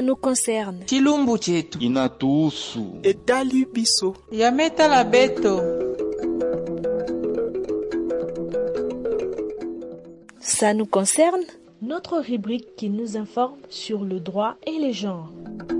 nous concerne. chilumbu chetu inatuhusu. etali biso yametala beto Ça nous concerne Notre rubrique qui nous informe sur le droit et les genres.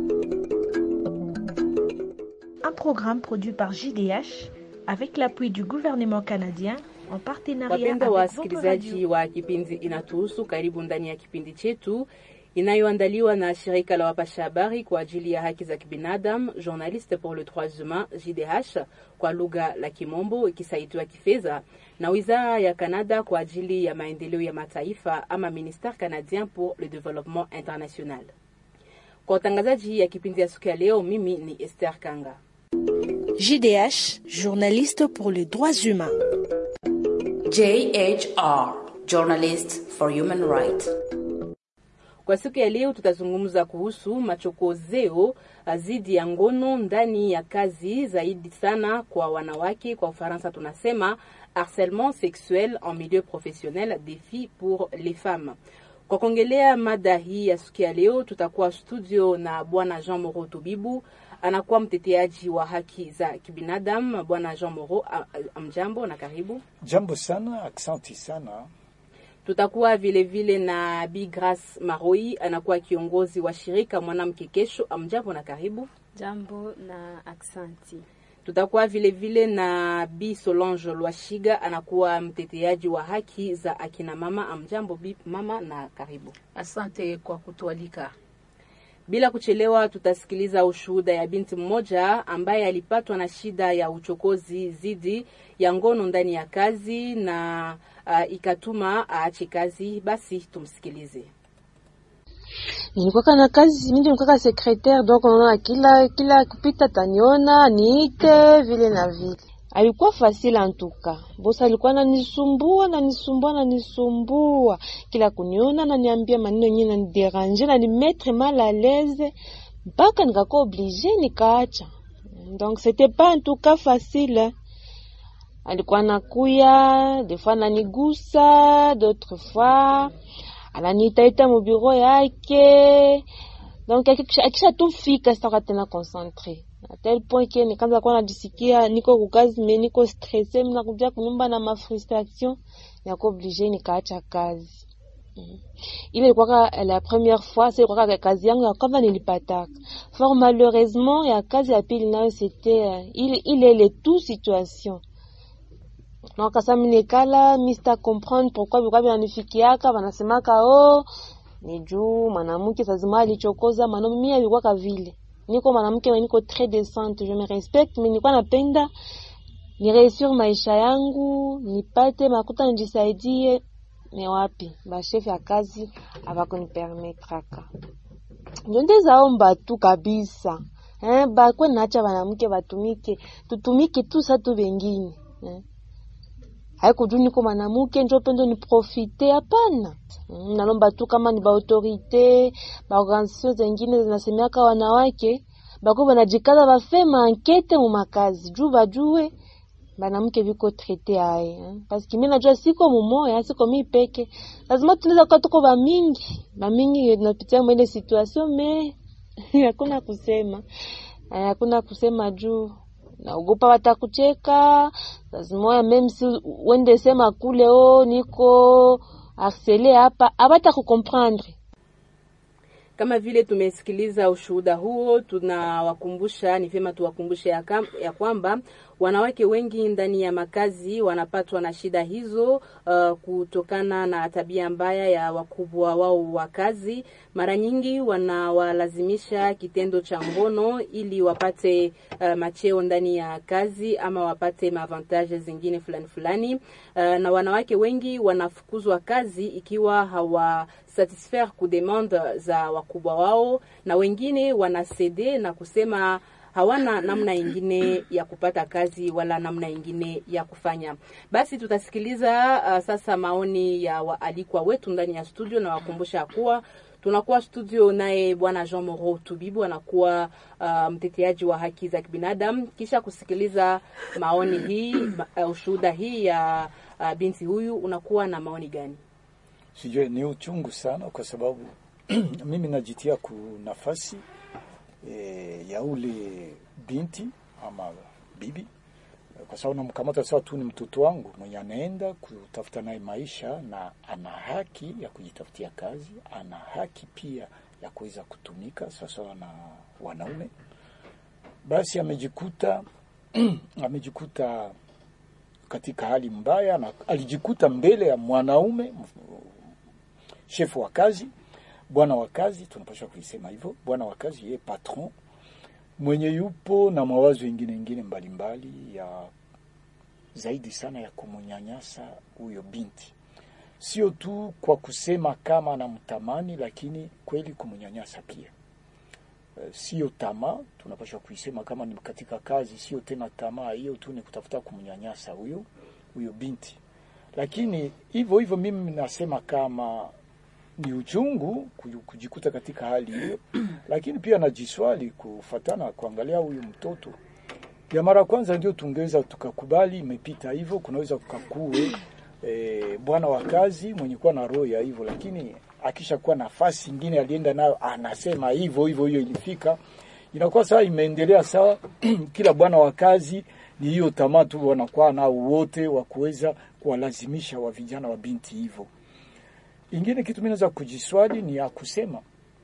Un programme produit par JDH avec l'appui du gouvernement canadien en partenariat Wapenda avec votre wasikilizaji radio. wa kipindi Inatuhusu, karibu ndani ya kipindi chetu inayoandaliwa na shirika la wapasha habari kwa ajili ya haki za kibinadamu Journaliste pour le droits humains JDH kwa lugha la Kimombo, ikisaidiwa kifedha na wizara ya Kanada kwa ajili ya maendeleo ya mataifa ama Ministère canadien pour le développement international. Kwa utangazaji ya kipindi ya siku ya leo, mimi ni Esther Kanga. JDH, journaliste pour les droits humains. JHR, Journalist for Human Rights. Kwa siku ya leo tutazungumza kuhusu machokozeo dhidi ya ngono ndani ya kazi, zaidi sana kwa wanawake. Kwa Ufaransa tunasema harcèlement sexuel en milieu professionnel, défi pour les femmes. Kwa kuongelea mada hii ya siku ya leo, tutakuwa studio na bwana Jean Moro Tubibu, anakuwa mteteaji wa haki za kibinadamu. Bwana Jean Moro, a- a- amjambo na karibu. Jambo sana, aksanti sana. Tutakuwa vile vile na Bi Grace Maroi, anakuwa kiongozi wa shirika Mwanamke Kesho. Amjambo na karibu. Jambo na aksanti. Tutakuwa vile vile na Bi Solange Lwashiga, anakuwa mteteaji wa haki za akina mama. Amjambo Bi mama na karibu. Asante kwa kutualika. Bila kuchelewa, tutasikiliza ushuhuda ya binti mmoja ambaye alipatwa na shida ya uchokozi dhidi ya ngono ndani ya kazi na uh, ikatuma aache kazi. Basi tumsikilize. nilikuwa na kazi mimi nilikuwa secretaire donc unaona kila kila kupita taniona niite vile na vile alikuwa fasile antuka bosi alikuwa nanisumbua nanisumbua nanisumbua kila kuniona naniambia maneno yenyewe naniderange nanimetre mal à l'aise mpaka nikakuwa oblige nikaacha donc c'était pas en tout cas facile alikuwa nakuya des fois nanigusa d'autres fois ananiitaita mubiro yake donc akisha akisha tu fika sitaka tena concentre a tel point ke nikaanza kuwa najisikia niko kukazi me niko stresse mi nakuja kunyumba na mafrustration nako oblige nikaacha kazi Mm. ile ilikuwaka la première fois sa ilikuwaka kazi yangu ya kwanza nilipataka fort malheureusement ya kazi ya pili nayo c'était euh, ile ile ile tout situation donc kasa minikala mi sita comprendre pourquoi vilikuwa vinanifikiaka wanasemaka oh ni juu mwanamke sazima alichokoza mwanaume mimi alikuwaka vile niko mwanamke na niko très decente je me respecte mais nilikuwa napenda nireusir maisha yangu nipate makuta nijisaidie me wapi bashefu ya kazi abakunipermetraka njo ndezaomba tu kabisa eh, bakwe nacha banamke batumike tutumike tu sa tu bengine eh. haikujuu niko mwanamuke njo pendo ni profite hapana Mm, nalomba tu kama ni baautorite baorganisation zengine zinasemeaka wanawake bako banajikaza bafe maankete mu makazi juu bajue banamke viko traite aye eh. paske mi najua siko mumoya siko mi peke lazima tunaweza kuwa tuko bamingi bamingi napitia mwele situation me hakuna kusema Eh, hakuna kusema juu naogopa watakucheka lazima meme si wende sema kule o niko harcele hapa abata kukomprendre Kama vile tumesikiliza ushuhuda huo, tunawakumbusha, ni vyema tuwakumbushe ya, kam, ya kwamba wanawake wengi ndani ya makazi wanapatwa na shida hizo uh, kutokana na tabia mbaya ya wakubwa wao wa kazi. Mara nyingi wanawalazimisha kitendo cha ngono ili wapate uh, macheo ndani ya kazi ama wapate maavantage zingine fulani fulani. Uh, na wanawake wengi wanafukuzwa kazi ikiwa hawa satisfaire ku demande za wakubwa wao, na wengine wanasede na kusema hawana namna ingine ya kupata kazi wala namna ingine ya kufanya. Basi tutasikiliza uh, sasa maoni ya waalikwa wetu ndani ya studio, na wakumbusha kuwa tunakuwa studio naye bwana Jean Moro Tubibu anakuwa uh, mteteaji wa haki za kibinadamu. Kisha kusikiliza maoni hii uh, ushuhuda hii ya uh, binti huyu, unakuwa na maoni gani? Sijue ni uchungu sana, kwa sababu mimi najitia ku nafasi e, ya ule binti ama bibi kwa sababu namkamata sawa tu ni mtoto wangu mwenye anaenda kutafuta naye maisha, na ana haki ya kujitafutia kazi, ana haki pia ya kuweza kutumika sawasawa na wanaume. Basi amejikuta amejikuta katika hali mbaya, na alijikuta mbele ya mwanaume shefu wa kazi, bwana wa kazi, tunapaswa kuisema hivyo, bwana wa kazi, yeye patron mwenye yupo na mawazo ingine ingine mbalimbali ya zaidi sana ya kumnyanyasa huyo binti, sio tu kwa kusema kama anamtamani, lakini kweli kumnyanyasa pia. Uh, sio tamaa, tunapaswa kuisema kama ni katika kazi, sio tena tamaa hiyo tu, ni kutafuta kumnyanyasa huyo huyo binti. Lakini hivyo hivyo mimi nasema kama ni uchungu kujikuta katika hali hiyo, lakini pia najiswali kufatana kuangalia huyu mtoto ya mara kwanza, ndio tungeweza tukakubali imepita hivyo, kunaweza kukakuwe e, bwana wa kazi mwenye kuwa na roho ya hivyo, lakini akisha kuwa nafasi ingine alienda nayo anasema hivyo hivyo, hiyo ilifika inakuwa sawa, imeendelea sawa. Kila bwana wa kazi ni hiyo tamaa tu wanakuwa nao wote wa kuweza kuwalazimisha wa vijana wa binti hivyo. Ingine kitu mimi naweza kujiswali ni ya kusema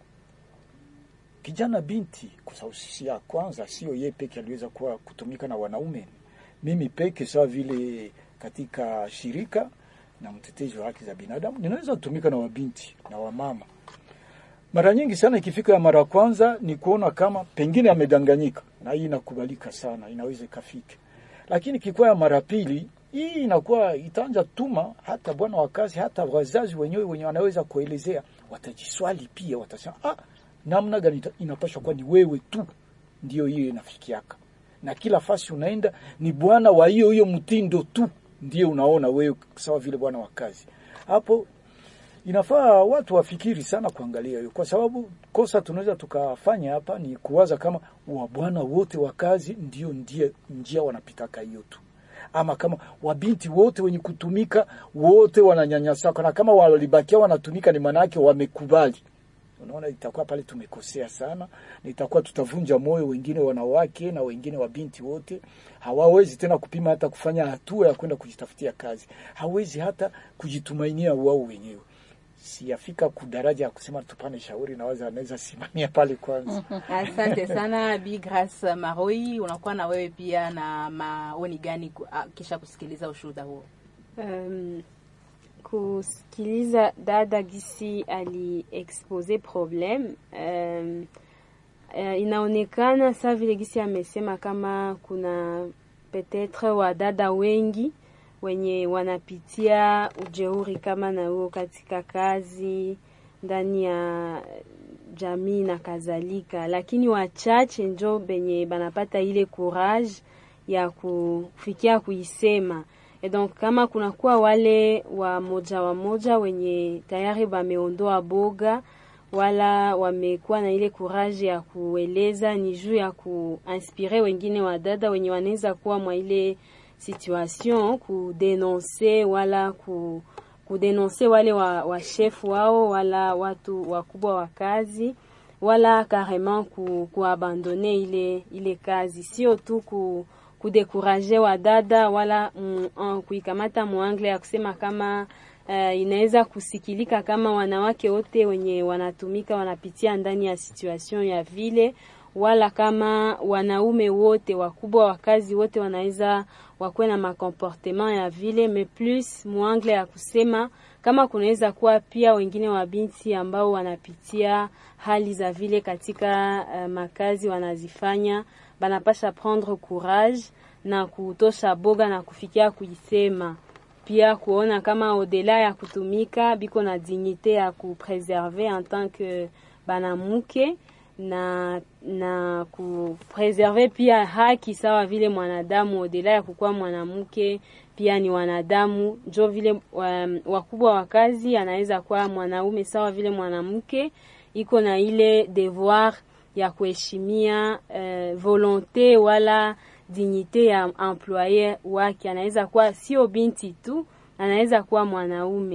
kijana binti, kwa sababu si ya kwanza, sio yeye peke aliweza kuwa kutumika na wanaume. Mimi peke sawa vile katika shirika na mtetezi wa haki za binadamu ninaweza kutumika na wabinti na wamama. Mara nyingi sana ikifika ya mara kwanza ni kuona kama pengine amedanganyika, na hii inakubalika sana, inaweza ikafika, lakini kikuwa ya mara pili hii inakuwa itaanza tuma hata bwana wa kazi hata wazazi wenyewe wenye wanaweza kuelezea, watajiswali pia, watasema ah, namna gani inapaswa kuwa ni wewe tu ndio hiyo inafikiaka, na kila fasi unaenda ni bwana wa hiyo hiyo mtindo tu ndio unaona wewe sawa vile bwana wa kazi. Hapo inafaa watu wafikiri sana kuangalia hiyo, kwa sababu kosa tunaweza tukafanya hapa ni kuwaza kama wa bwana wote wa kazi ndio njia, njia wanapitaka hiyo tu ama kama wabinti wote wenye kutumika wote wananyanyasaka, na kama walibakia wanatumika ni manake wamekubali. Unaona, itakuwa pale tumekosea sana, na itakuwa tutavunja moyo wengine wanawake na wengine wabinti wote. Hawawezi tena kupima hata kufanya hatua ya kwenda kujitafutia kazi, hawezi hata kujitumainia wao wenyewe. Siyafika kudaraja ya kusema tupane shauri, nawaza anaweza simamia pale kwanza. Asante sana Bi Grace Maroi, unakuwa na wewe pia na maoni gani kisha kusikiliza ushuhuda huo? Um, kusikiliza dada gisi ali expose problem um, uh, inaonekana saa vile gisi amesema kama kuna petetre wadada wengi wenye wanapitia ujeuri kama na huo katika kazi ndani ya jamii na kadhalika, lakini wachache njo benye banapata ile courage ya kufikia kuisema. Et donc kama kunakuwa wale wa moja wa moja wenye tayari wameondoa boga wala wamekuwa na ile courage ya kueleza, ni juu ya kuinspire wengine wadada wenye wanaweza kuwa mwa ile situation kudenonse wala ku, kudenonse wale wa, wa chef wao wala watu wakubwa wa kazi wala carrément ku, kuabandone ile ile kazi, sio tu ku kudekuraje wadada wala mm, kuikamata muangle ya kusema kama uh, inaweza kusikilika kama wanawake wote wenye wanatumika wanapitia ndani ya situation ya vile wala kama wanaume wote wakubwa wa kazi wote wanaweza wakuwe na makomportement ya vile, me plus muangle ya kusema kama kunaweza kuwa pia wengine wa binti ambao wanapitia hali za vile katika uh, makazi wanazifanya, banapasha prendre courage na kutosha boga na kufikia kuisema, pia kuona kama odela ya kutumika biko na dignite ya kupreserve en tant que banamuke na na kupreserve pia haki sawa vile mwanadamu, odela ya kukuwa mwanamke pia ni wanadamu. Njo vile um, wakubwa wa kazi anaweza kuwa mwanaume sawa vile mwanamke, iko na ile devoir ya kuheshimia uh, volonte wala dignite ya employer wake. Anaweza kuwa sio binti tu, anaweza kuwa mwanaume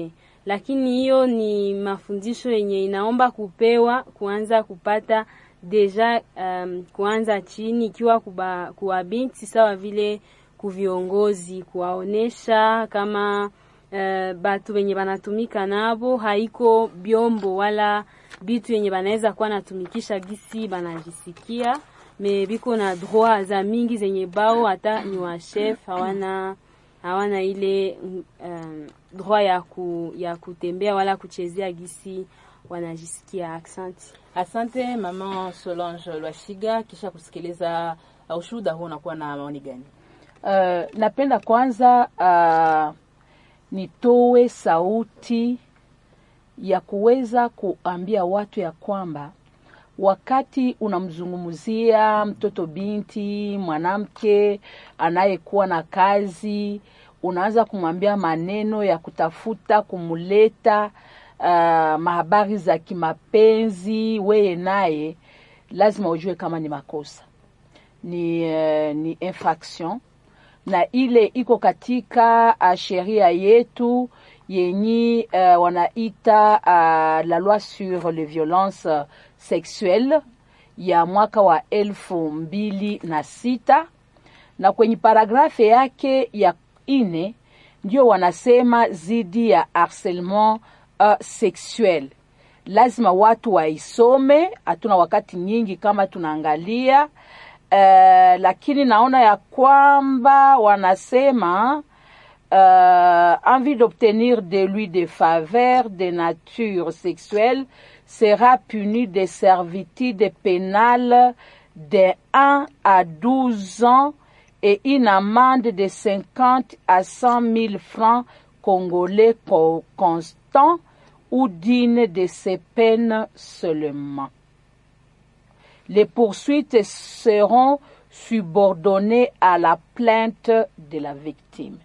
lakini hiyo ni mafundisho yenye inaomba kupewa kuanza kupata deja um, kuanza chini ikiwa kuba, kuwa binti sawa vile kuviongozi kuwaonesha kama uh, batu wenye banatumika nabo haiko byombo wala bitu yenye banaweza kuwa natumikisha gisi banajisikia me biko na droit za mingi zenye bao hata ni wa chef hawana hawana ile um, droit ya, ku, ya kutembea wala kuchezea gisi wanajisikia. Asante. Asante mama Solange Lwashiga. Kisha kusikiliza uh, ushuhuda huu, unakuwa na maoni gani? Uh, napenda kwanza uh, nitoe sauti ya kuweza kuambia watu ya kwamba wakati unamzungumzia mtoto binti mwanamke anayekuwa na kazi, unaanza kumwambia maneno ya kutafuta kumuleta uh, mahabari za kimapenzi, weye naye lazima ujue kama ni makosa, ni, uh, ni infraction na ile iko katika uh, sheria yetu yenye uh, wanaita uh, la loi sur les violences sexuelles ya mwaka wa elfu mbili na sita na kwenye paragrafe yake ya ine ndio wanasema zidi ya harcèlement uh, sexuel. Lazima watu waisome, hatuna wakati nyingi kama tunaangalia uh, lakini naona ya kwamba wanasema uh, envie d'obtenir de lui des faveurs de nature sexuelle sera puni de servitude pénale de 1 à 12 ans et une amende de 50 à 100 000 francs congolais co- constants ou d'une de ces peines seulement. Les poursuites seront subordonnées à la plainte de la victime.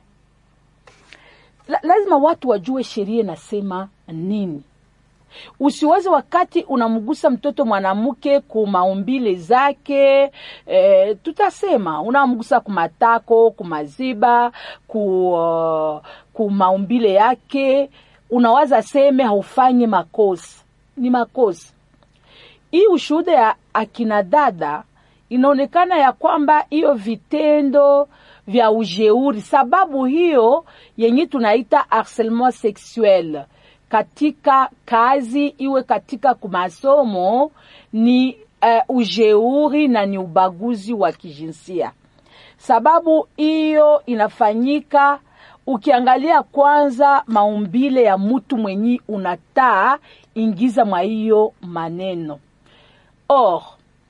La, lazima watu wajue sheria inasema nini. Usiweze wakati unamgusa mtoto mwanamke kumaumbile zake e, tutasema unamgusa kumatako, kumaziba, ku, uh, kumaumbile yake, unawaza seme haufanyi makosa. Ni makosa. Hii ushuhuda ya akina dada inaonekana ya kwamba hiyo vitendo vya ujeuri, sababu hiyo yenye tunaita harcèlement sexuel katika kazi iwe katika kumasomo ni uh, ujeuri na ni ubaguzi wa kijinsia. Sababu hiyo inafanyika ukiangalia kwanza maumbile ya mtu mwenye unataa ingiza mwa hiyo maneno or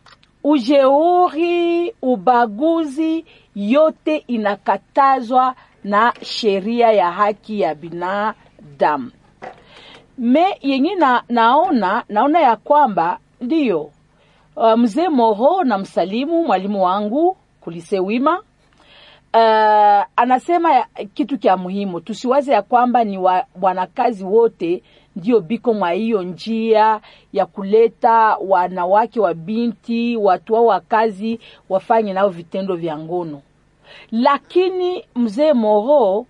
ujeuri, ubaguzi yote inakatazwa na sheria ya haki ya binadamu. Me yenye na, naona naona ya kwamba ndiyo uh, mzee Moro na msalimu mwalimu wangu kulise wima uh, anasema ya, kitu kya muhimu, tusiwaze ya kwamba ni wa, wanakazi wote ndio biko mwa hiyo njia ya kuleta wanawake wa binti watu wao wa kazi wafanye nao vitendo vya ngono, lakini mzee Moro,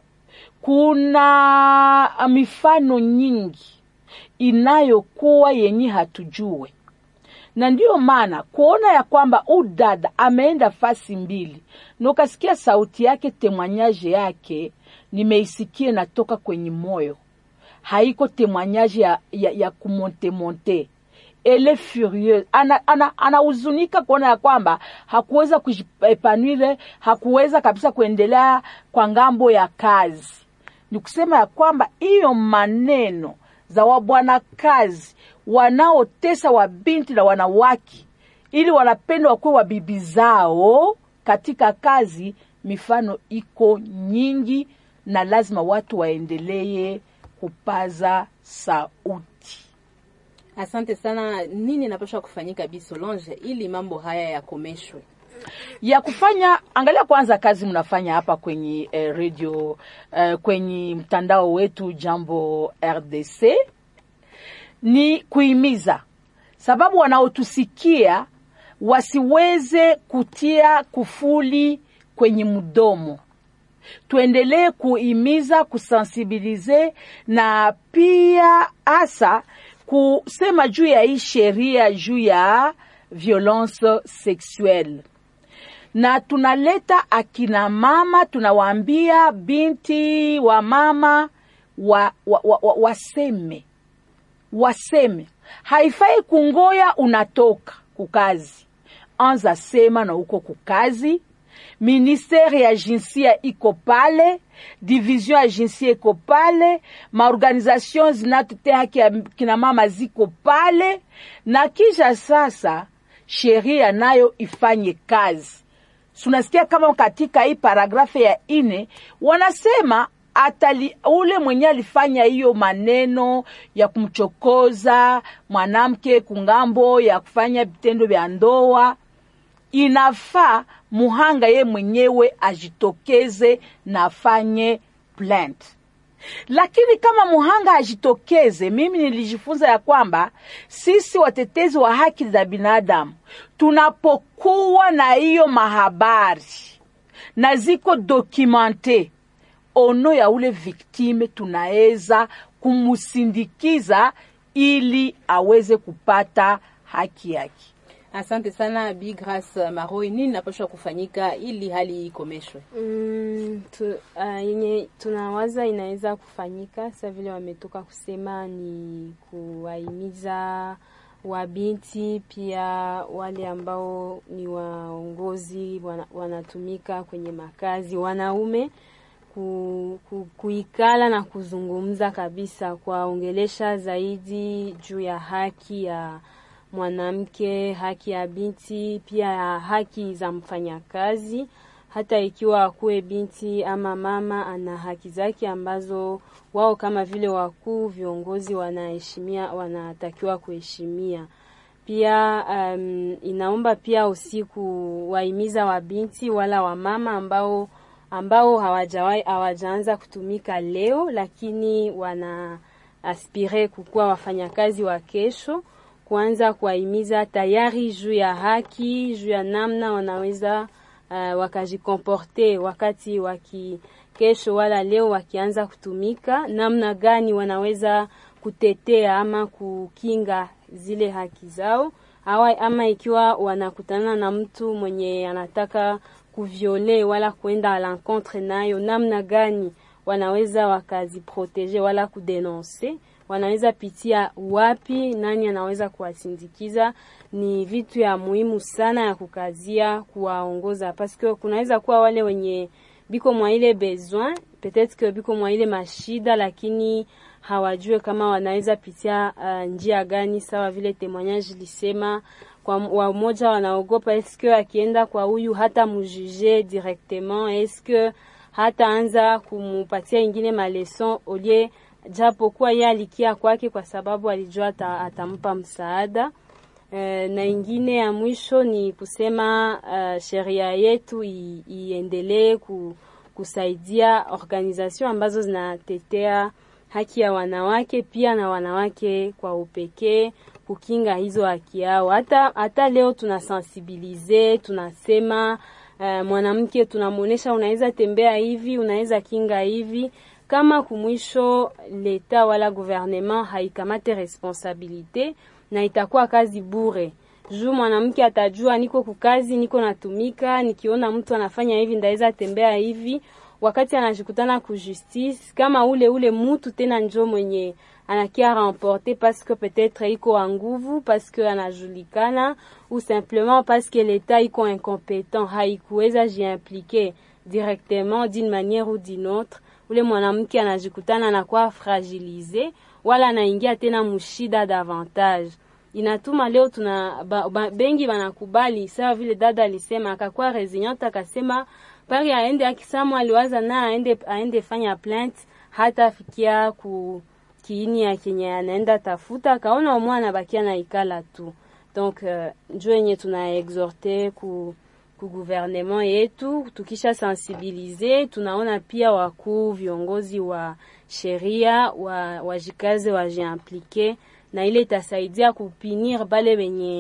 kuna mifano nyingi inayokuwa yenye hatujue na ndiyo maana kuona ya kwamba udada ameenda fasi mbili na ukasikia sauti yake, temwanyaje yake nimeisikia natoka kwenye moyo, haiko temwanyaje ya, ya, ya kumontemonte ele furieuse anahuzunika ana, ana kuona ya kwamba hakuweza kujipanwile, hakuweza kabisa kuendelea kwa ngambo ya kazi. Ni kusema ya kwamba hiyo maneno za wabwana kazi wanaotesa wabinti na wanawake ili wanapenda wakuwe wabibi zao katika kazi, mifano iko nyingi, na lazima watu waendelee kupaza sauti. Asante sana. Nini inapaswa kufanyika Bi Solange ili mambo haya yakomeshwe? ya kufanya angalia kwanza kazi mnafanya hapa kwenye eh, radio eh, kwenye mtandao wetu Jambo RDC ni kuhimiza, sababu wanaotusikia wasiweze kutia kufuli kwenye mdomo, tuendelee kuimiza kusensibilize na pia hasa kusema juu ya hii sheria juu ya violence sexuelle na tunaleta akina mama tunawaambia binti wa mama wa, wa, wa, wa, waseme waseme haifai kungoya unatoka kukazi anza sema na uko kukazi ministere ya jinsia iko pale division ya jinsia iko pale maorganization zinatutea haki ya kina mama ziko pale na kisha sasa sheria nayo ifanye kazi tunasikia kama katika hii paragrafu ya ine wanasema atali, ule mwenye alifanya hiyo maneno ya kumchokoza mwanamke kungambo ya kufanya vitendo vya ndoa inafaa muhanga ye mwenyewe ajitokeze na afanye plant lakini kama muhanga ajitokeze mimi nilijifunza ya kwamba sisi watetezi wa haki za binadamu tunapokuwa na hiyo mahabari na ziko dokumente ono ya ule viktime tunaweza kumusindikiza ili aweze kupata haki yake Asante sana Bi Grace Maroi, nini napashwa kufanyika ili hali ikomeshwe? Mm, tu, uh, yenye tunawaza inaweza kufanyika sa vile wametoka kusema ni kuwahimiza wabinti pia wale ambao ni waongozi wana, wanatumika kwenye makazi wanaume ku, ku, kuikala na kuzungumza kabisa kuwaongelesha zaidi juu ya haki ya mwanamke, haki ya binti, pia ya haki za mfanyakazi. Hata ikiwa akuwe binti ama mama, ana haki zake ambazo wao kama vile wakuu viongozi wanaheshimia, wanatakiwa kuheshimia. Pia um, inaomba pia usiku wahimiza wabinti wala wamama ambao ambao hawajawahi hawajaanza kutumika leo, lakini wana aspire kukuwa wafanyakazi wa kesho kuanza kuwahimiza tayari juu ya haki, juu ya namna wanaweza uh, wakajikomporte wakati waki kesho wala leo wakianza kutumika, namna gani wanaweza kutetea ama kukinga zile haki zao, awa, ama ikiwa wanakutana na mtu mwenye anataka kuviole wala kuenda à l'encontre nayo, namna gani wanaweza wakaziprotege wala kudenonse wanaweza pitia wapi, nani anaweza kuwasindikiza. Ni vitu ya muhimu sana ya kukazia kuwaongoza, paske kunaweza kuwa wale wenye biko mwa ile besoin peut-être que biko mwa ile mashida, lakini hawajue kama wanaweza pitia uh, njia gani. Sawa vile témoignage lisema kwa wamoja wanaogopa, eske akienda kwa huyu hata mujuje directement, eske hata anza kumupatia ingine maleson olie japo kuwa yeye alikia kwake kwa sababu alijua ata, atampa msaada. E, na ingine ya mwisho ni kusema uh, sheria yetu iendelee ku, kusaidia organization ambazo zinatetea haki ya wanawake pia na wanawake kwa upekee kukinga hizo haki yao. Hata hata leo tunasensibilize, tunasema uh, mwanamke tunamwonyesha, unaweza tembea hivi, unaweza kinga hivi kama kumwisho leta wala gouvernement haikamate responsabilite na itakuwa kazi bure juu mwanamke atajua niko kukazi, niko natumika, nikiona mtu anafanya hivi ndaweza tembea hivi. Wakati anajikutana ku justice kama ule ule mutu tena njo mwenye anakia remporter parce que peut-être iko a nguvu, parce que anajulikana ou simplement parce que l'etat iko incompétent, haikuweza jiimpliquer directement d'une manière ou d'une autre ule mwanamke anajikutana anakuwa fragilize wala anaingia tena mushida davantage. Inatuma leo tuna ba, ba, bengi wanakubali sawa vile dada alisema, akakuwa resilient akasema pari aende akisamu aliwaza na aende, aende fanya plant hata fikia ku kiini ya kenye anaenda tafuta, akaona umwe anabakia na ikala tu. Donc uh, njo yenye tuna exhorte ku ku gouvernement yetu, tukisha sensibilize, tunaona pia wakuu viongozi wa sheria wa wajikaze wajiimplike, na ile itasaidia kupinir bale wenye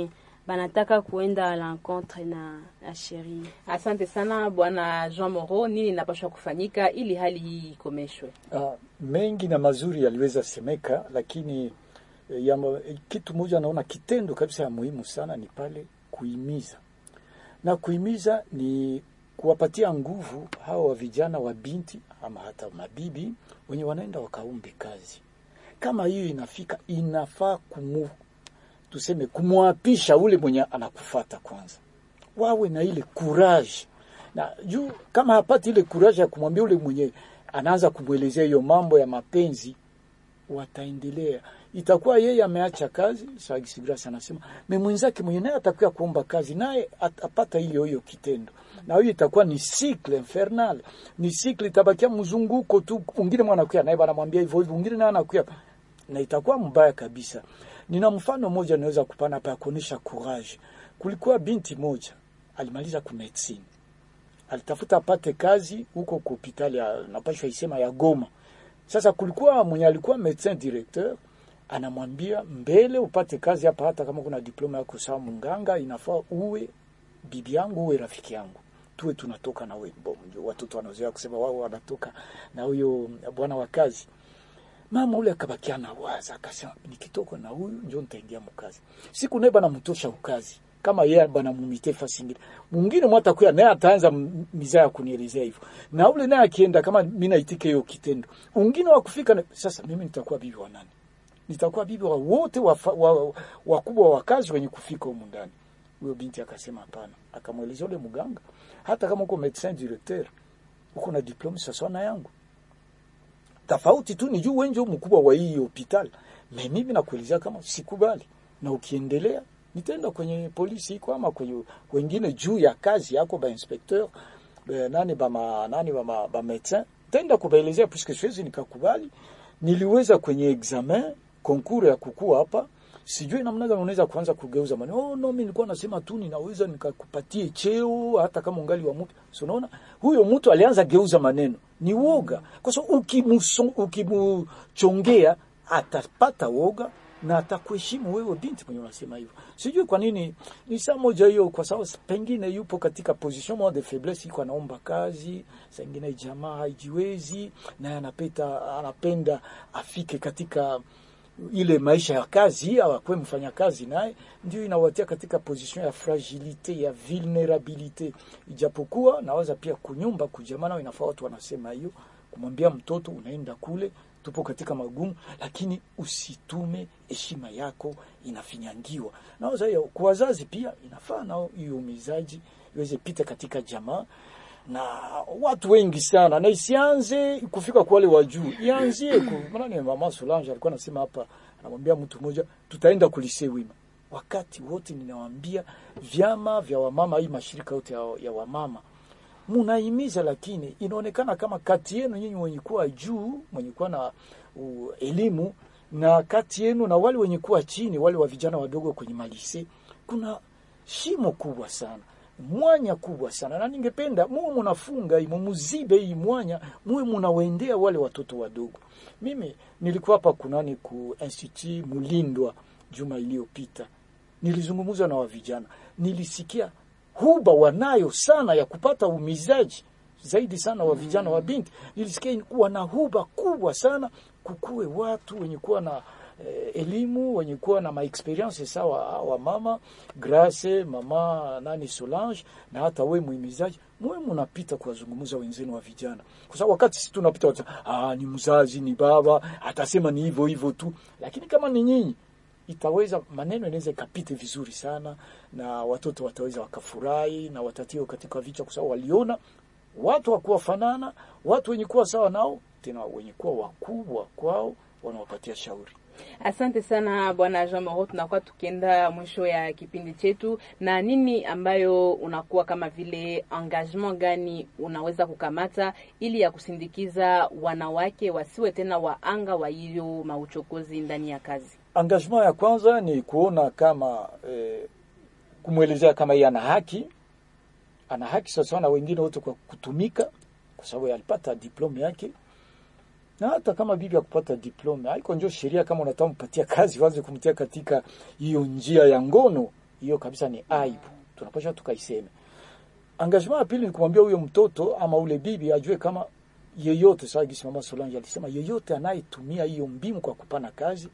banataka kuenda à l'encontre na, na sheria. Asante sana bwana Jean Moro, nini inapaswa kufanyika ili hali hii ikomeshwe? Ah, mengi na mazuri yaliweza semeka, lakini eh, ya, ma- kitu moja naona kitendo kabisa ya muhimu sana ni pale kuhimiza, na kuhimiza ni kuwapatia nguvu hawa wa vijana wa binti ama hata mabibi wenye wanaenda wakaumbe kazi. Kama hiyo inafika, inafaa kumu, tuseme kumwapisha ule mwenye anakufata kwanza, wawe na ile courage na juu kama hapati ile courage ya kumwambia ule mwenye anaanza kumwelezea hiyo mambo ya mapenzi, wataendelea. Itakuwa yeye ameacha kazi, Sagisigras anasema me mwenzake mwenye naye atakuwa kuomba kazi, naye atapata hiyo hiyo kitendo, na hiyo itakuwa ni cycle infernal, ni cycle itabakia mzunguko tu. Mwingine mwanakuya naye banamwambia hivyo hivyo, mwingine naye anakuya na itakuwa mbaya kabisa. Nina mfano mmoja naweza kupana hapa ya kuonesha courage. Kulikuwa binti moja alimaliza ku medicine alitafuta apate kazi huko kwa hospitali ya napashwa isema ya Goma. Sasa kulikuwa mwenye alikuwa medecin directeur anamwambia mbele upate kazi hapa, hata kama kuna diploma yako sawa munganga, inafaa uwe bibi yangu, uwe rafiki yangu, tuwe tunatoka na wewe. Bon, ndio watoto wanazoea kusema wao wanatoka na huyo bwana wa kazi. Mama ule akabakia na waza, akasema nikitoka na huyu ndio nitaingia mkazi. Siku naye bana mtosha ukazi kama yeye bana mumite fasi ingine mwingine mwata kuya naye ataanza m- mizaa ya kunielezea hivyo, na ule naye akienda kama mimi naitike hiyo kitendo, mwingine wa kufika na, sasa mimi nitakuwa bibi wa nani? Nitakuwa bibi wa wote wakubwa wa, wakubwa wa kazi wenye kufika humu ndani. Huyo binti akasema hapana, akamwelezea ule mganga, hata kama uko medecin directeur uko na diplome sasa na yangu tofauti tu ni juu wenje mkubwa wa hii hospitali, na mimi nakuelezea kama sikubali, na ukiendelea nitaenda kwenye polisi iko ama kwenye wengine juu ya kazi yako ba inspecteur ba nani ba ma, nani ba, ma, ba médecin tenda kubaelezea, puisque siwezi nikakubali. Niliweza kwenye examen concours ya kukua hapa, sijui namna gani unaweza kuanza kugeuza maneno. Oh no, mimi nilikuwa nasema tu ninaweza nikakupatie cheo hata kama ungali wa mtu. So unaona huyo mtu alianza geuza maneno, ni woga, kwa sababu ukimuso- ukimuchongea atapata woga na atakuheshimu wewe binti mwenye unasema hivyo. Sijui kwa nini ni saa moja hiyo, kwa sababu pengine yupo katika position moja de faiblesse, iko anaomba kazi, saa ingine jamaa haijiwezi, naye anapenda anapenda afike katika ile maisha ya kazi au akwe mfanya kazi naye, ndio inawatia katika position ya fragilite ya vulnerabilite. Ijapokuwa nawaza pia kunyumba kujamaa, nao inafaa watu wanasema hiyo, kumwambia mtoto unaenda kule tupo katika magumu, lakini usitume heshima yako inafinyangiwa. Nawaza hiyo kwa wazazi pia inafaa nao hiyo umizaji iweze pita katika jamaa na watu wengi sana, na isianze kufika kwa wale wa juu, ianzie ku maana mama Solange alikuwa anasema hapa, anamwambia mtu mmoja, tutaenda kulise wima. Wakati wote ninawaambia vyama vya wamama, hii mashirika yote ya, ya wamama munahimiza, lakini inaonekana kama kati yenu nyinyi wenye kuwa juu, mwenye kuwa na uh, elimu na kati yenu na wale wenye kuwa chini, wale wa vijana wadogo kwenye malise, kuna shimo kubwa sana mwanya kubwa sana, na ningependa muwe munafunga hii mumuzibe hii mwanya, muwe munawendea wale watoto wadogo. Mimi nilikuwa hapa kunani ku institut Mulindwa juma iliyopita, nilizungumza na wavijana, nilisikia huba wanayo sana ya kupata umizaji zaidi sana wa vijana wa binti. Nilisikia wana huba kubwa sana, kukuwe watu wenye kuwa na eh, elimu wenye kuwa na maexperience sawa wa mama Grace, mama nani Solange, na hata we muhimizaji, mwe munapita kuwazungumza wenzenu wa vijana, kwa sababu wakati sisi tunapita watu, ah, ni mzazi ni baba atasema ni hivyo hivyo tu, lakini kama ni nyinyi itaweza maneno inaweza ikapite vizuri sana, na watoto wataweza wakafurahi na watatio katika vichwa, kwa sababu waliona watu wakuwafanana, watu wenye kuwa sawa nao, tena wenye kuwa wakubwa kwao wanawapatia shauri. Asante sana bwana Jean Moro, tunakuwa tukienda mwisho ya kipindi chetu, na nini ambayo unakuwa kama vile engagement gani unaweza kukamata ili ya kusindikiza wanawake wasiwe tena waanga wa hiyo mauchokozi ndani ya kazi? Engagement ya kwanza ni kuona kama eh, kumwelezea kama yeye ana haki, ana haki sawasawa na wengine wote kwa kutumika, kwa sababu alipata diplome yake na hata kama bibi akupata diplome haiko njo sheria. Kama unataka mpatia kazi, waanze kumtia katika hiyo njia ya ngono, hiyo kabisa ni aibu, tunapaswa tukaiseme. Engagement ya pili ni kumwambia huyo mtoto ama ule bibi ajue kama yeyote, sawa gisi mama Solange alisema, yeyote anayetumia hiyo mbinu kwa kupana kazi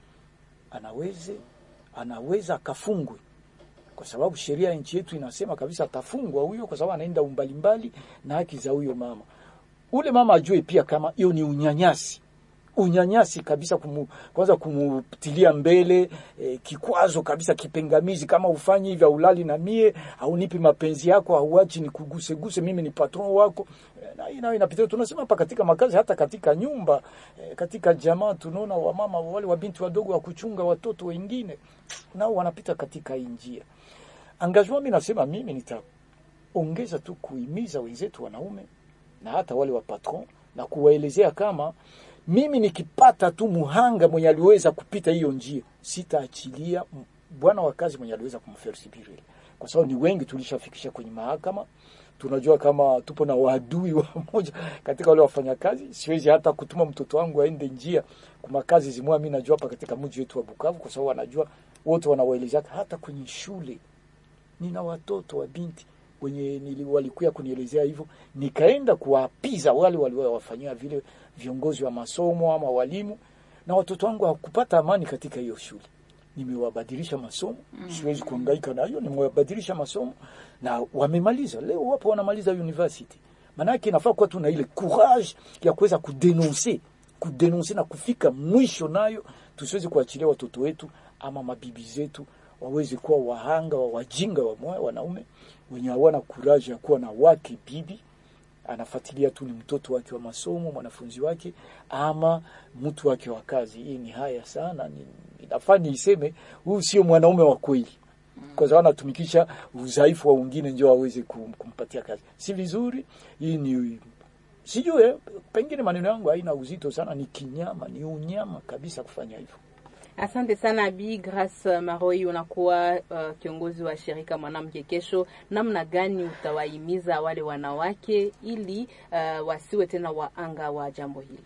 anaweze anaweza akafungwe, kwa sababu sheria ya nchi yetu inasema kabisa atafungwa huyo, kwa sababu anaenda umbali mbali na haki za huyo mama. Ule mama ajue pia kama hiyo ni unyanyasi unyanyasi kabisa kumu, kwanza kumutilia mbele eh, kikwazo kabisa kipengamizi, kama ufanyi hivyo ulali na mie au nipi mapenzi yako auachi ni kuguse guse, mimi ni patron wako eh, na hii nayo inapitia. Tunasema hapa katika makazi, hata katika nyumba eh, katika jamaa tunaona wamama wale wabinti wadogo wa kuchunga watoto wengine nao wanapita katika hii njia. Engagement, mimi nasema mimi nitaongeza tu kuhimiza wenzetu wanaume na hata wale wa patron na kuwaelezea kama mimi nikipata tu muhanga mwenye aliweza kupita hiyo njia, sitaachilia m- bwana wa kazi mwenye aliweza kumfersibiri ile, kwa sababu ni wengi tulishafikisha kwenye mahakama. Tunajua kama tupo na waadui wa moja katika wale wafanyakazi. Siwezi hata kutuma mtoto wangu aende njia kwa kazi zimwa, mimi najua hapa katika mji wetu wa Bukavu, kwa sababu wanajua wote wanawaelezea, hata kwenye shule nina watoto wa binti wenye nili- walikuya kunielezea hivyo, nikaenda kuwaapiza wale waliowafanyia vile viongozi wa masomo ama walimu, na watoto wangu hawakupata amani katika hiyo shule. Nimewabadilisha masomo, siwezi kuhangaika na hiyo, nimewabadilisha masomo na wamemaliza. Leo wapo wanamaliza university. Maana yake inafaa kuwa tuna ile courage ya kuweza kudenonse kudenonse na kufika mwisho nayo, tusiwezi kuachilia watoto wetu ama mabibi zetu waweze kuwa wahanga wa wajinga wa moyo wanaume wenye hawana kuraji ya kuwa na wake bibi anafuatilia tu ni mtoto wake wa masomo mwanafunzi wake ama mtu wake wa kazi. Hii ni haya sana, ni inafaa niiseme, huyu sio mwanaume wa kweli, kwa sababu anatumikisha udhaifu wa wengine ndio aweze kum, kumpatia kazi. Si vizuri. Hii ni sijue, pengine maneno yangu haina uzito sana, ni kinyama, ni unyama kabisa kufanya hivyo. Asante sana Bi Grace Maroi, unakuwa uh, kiongozi wa shirika Mwanamke Kesho. Namna gani utawahimiza wale wanawake ili uh, wasiwe tena waanga wa jambo hili?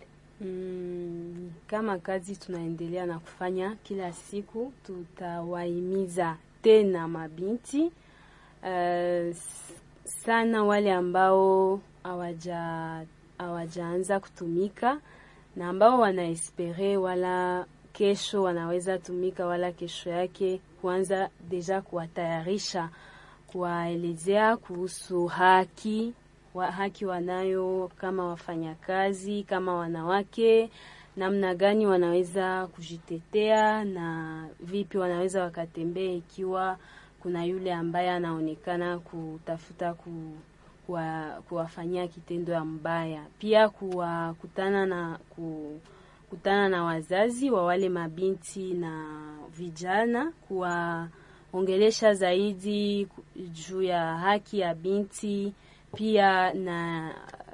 Mm, kama kazi tunaendelea na kufanya kila siku, tutawahimiza tena mabinti uh, sana wale ambao hawaja hawajaanza kutumika na ambao wanaespere wala kesho wanaweza tumika wala kesho yake, kuanza deja kuwatayarisha, kuwaelezea kuhusu haki wa haki wanayo kama wafanyakazi, kama wanawake, namna gani wanaweza kujitetea na vipi wanaweza wakatembea ikiwa kuna yule ambaye anaonekana kutafuta ku, kuwa, kuwafanyia kitendo ya mbaya, pia kuwakutana na ku, kutana na wazazi wa wale mabinti na vijana, kuwaongelesha zaidi juu ya haki ya binti, pia na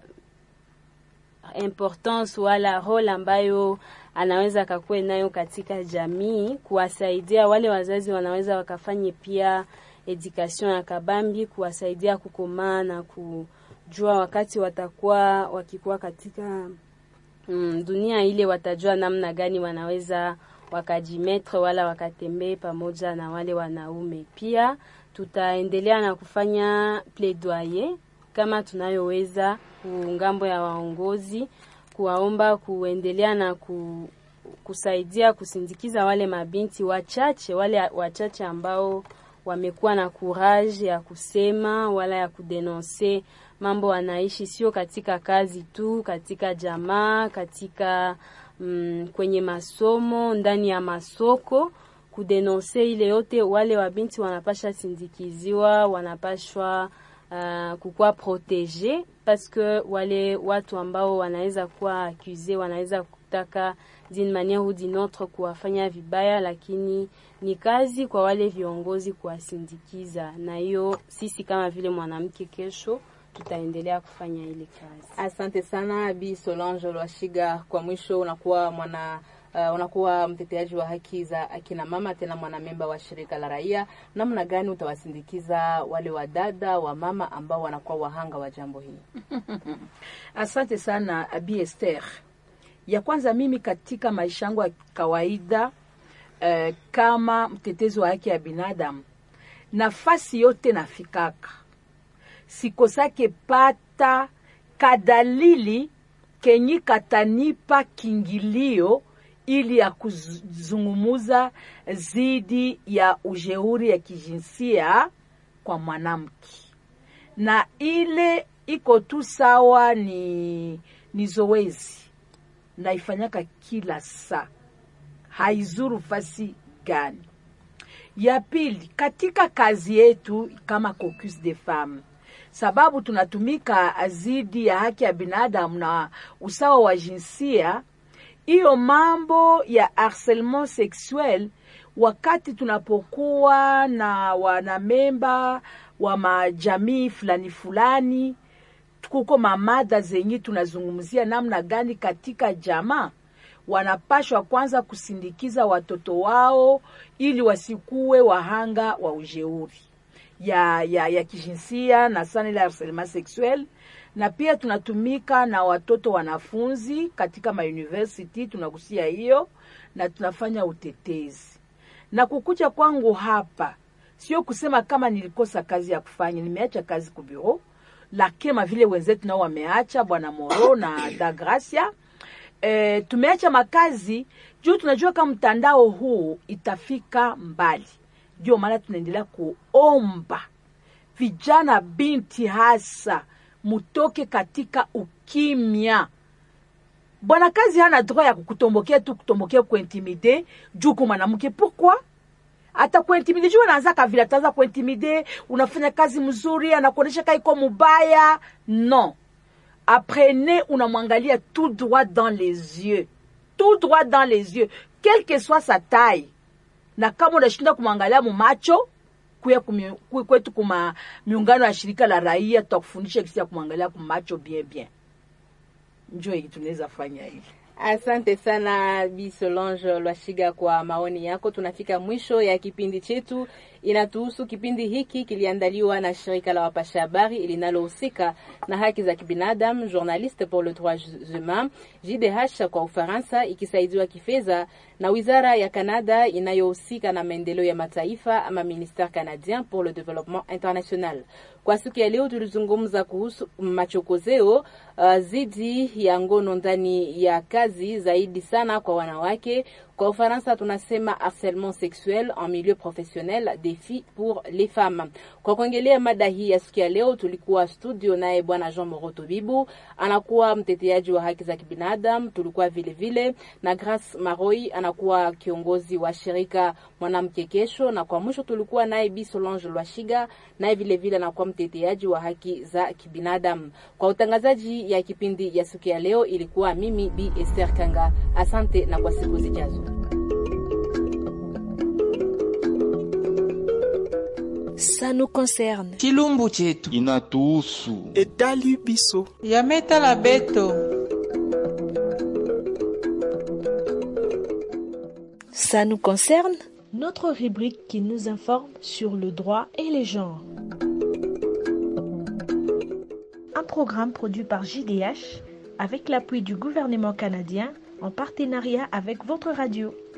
importance wala role ambayo anaweza akakuwa nayo katika jamii, kuwasaidia wale wazazi wanaweza wakafanye pia education ya kabambi, kuwasaidia kukomaa na kujua wakati watakuwa wakikuwa katika mm, dunia ile, watajua namna gani wanaweza wakajimetre wala wakatembee pamoja na wale wanaume. Pia tutaendelea na kufanya plaidoyer kama tunayoweza kungambo ya waongozi, kuwaomba kuendelea na ku, kusaidia kusindikiza wale mabinti wachache, wale wachache ambao wamekuwa na courage ya kusema wala ya kudenonse mambo wanaishi, sio katika kazi tu, katika jamaa, katika mm, kwenye masomo, ndani ya masoko, kudenonse ile yote. Wale wabinti wanapasha sindikiziwa, wanapashwa uh, kukuwa protege parce que wale watu ambao wanaweza kuwa accuse wanaweza kutaka d'une manière ou d'une autre kuwafanya vibaya, lakini ni kazi kwa wale viongozi kuwasindikiza, na hiyo sisi kama vile mwanamke kesho tutaendelea kufanya ile kazi. Asante sana Bi Solange Lwashiga. Kwa mwisho, unakuwa mwana uh, unakuwa mteteaji wa haki za akina mama, tena mwanamemba wa shirika la raia. Namna gani utawasindikiza wale wadada wa mama ambao wanakuwa wahanga wa jambo hili? Asante sana Abi Esther. Ya kwanza mimi katika maisha yangu ya kawaida eh, kama mtetezi wa haki ya binadamu nafasi yote nafikaka sikosake pata kadalili kenyi katanipa kingilio ili ya kuzungumuza zidi ya ujeuri ya kijinsia kwa mwanamke na ile iko tu sawa ni, ni zoezi naifanyaka kila saa haizuru fasi gani ya pili katika kazi yetu kama caucus de femme sababu tunatumika zidi ya haki ya binadamu na usawa wa jinsia hiyo mambo ya harcellement sexuel wakati tunapokuwa na wanamemba wa majamii fulani fulani kuko mamada zenye tunazungumzia namna gani katika jamaa wanapashwa kwanza kusindikiza watoto wao ili wasikuwe wahanga wa ujeuri ya, ya, ya kijinsia na sana ile harcellement sexuel na pia tunatumika na watoto wanafunzi katika mauniversity tunagusia hiyo na tunafanya utetezi na kukuja kwangu hapa sio kusema kama nilikosa kazi ya kufanya nimeacha kazi kubiro lakini vile wenzetu nao wameacha bwana moro na da gracia e, tumeacha makazi juu tunajua kama mtandao huu itafika mbali ndio maana tunaendelea kuomba vijana binti hasa mutoke katika ukimya bwana kazi hana droit ya kukutombokea tu kutombokea kuintimide juu kwa mwanamke pourquoi hata kuintimide juu anaanza vile ataanza kuintimide unafanya kazi mzuri anakuonyesha kaiko mubaya non apprenez unamwangalia tout droit dans les yeux tout droit dans les yeux quelle que soit sa taille na kama unashinda kumwangalia mumacho kuya kumi, kwetu kuma miungano ya shirika la raia tutakufundisha kisi ya kumwangalia kumacho bien bien njo hii tunaweza fanya hivi Asante sana Bi Solange Lwashiga kwa maoni yako. Tunafika mwisho ya kipindi chetu inatuhusu. Kipindi hiki kiliandaliwa na shirika la wapasha habari linalohusika na haki za kibinadamu, Journaliste pour le droit humain, JDH kwa Ufaransa, ikisaidiwa kifedha na wizara ya Canada inayohusika na maendeleo ya mataifa ama Ministère canadien pour le développement international. Kwa siku ya leo tulizungumza kuhusu machokozeo uh, zidi ya ngono ndani ya kazi zaidi sana kwa wanawake. Kwa Ufaransa tunasema harcèlement sexuel en milieu professionnel défi pour les femmes. Kwa kuongelea mada hii ya siku ya leo, tulikuwa studio naye bwana Jean Moroto Bibu, anakuwa mteteaji wa haki za kibinadamu. Tulikuwa vile vile na Grace Maroi, anakuwa kiongozi wa shirika Mwanamke Kesho, na kwa mwisho tulikuwa naye Bi Solange Lwashiga, naye vile vile anakuwa mteteaji wa haki za kibinadamu. Kwa utangazaji ya kipindi ya siku ya leo ilikuwa mimi Bi Esther Kanga. Asante na kwa siku zijazo. Ça nous concerne. chilumbu chetu inatuhusu etali biso yametala beto Ça nous concerne Notre rubrique qui nous informe sur le droit et les genres. Un programme produit par JDH avec l'appui du gouvernement canadien en partenariat avec votre radio.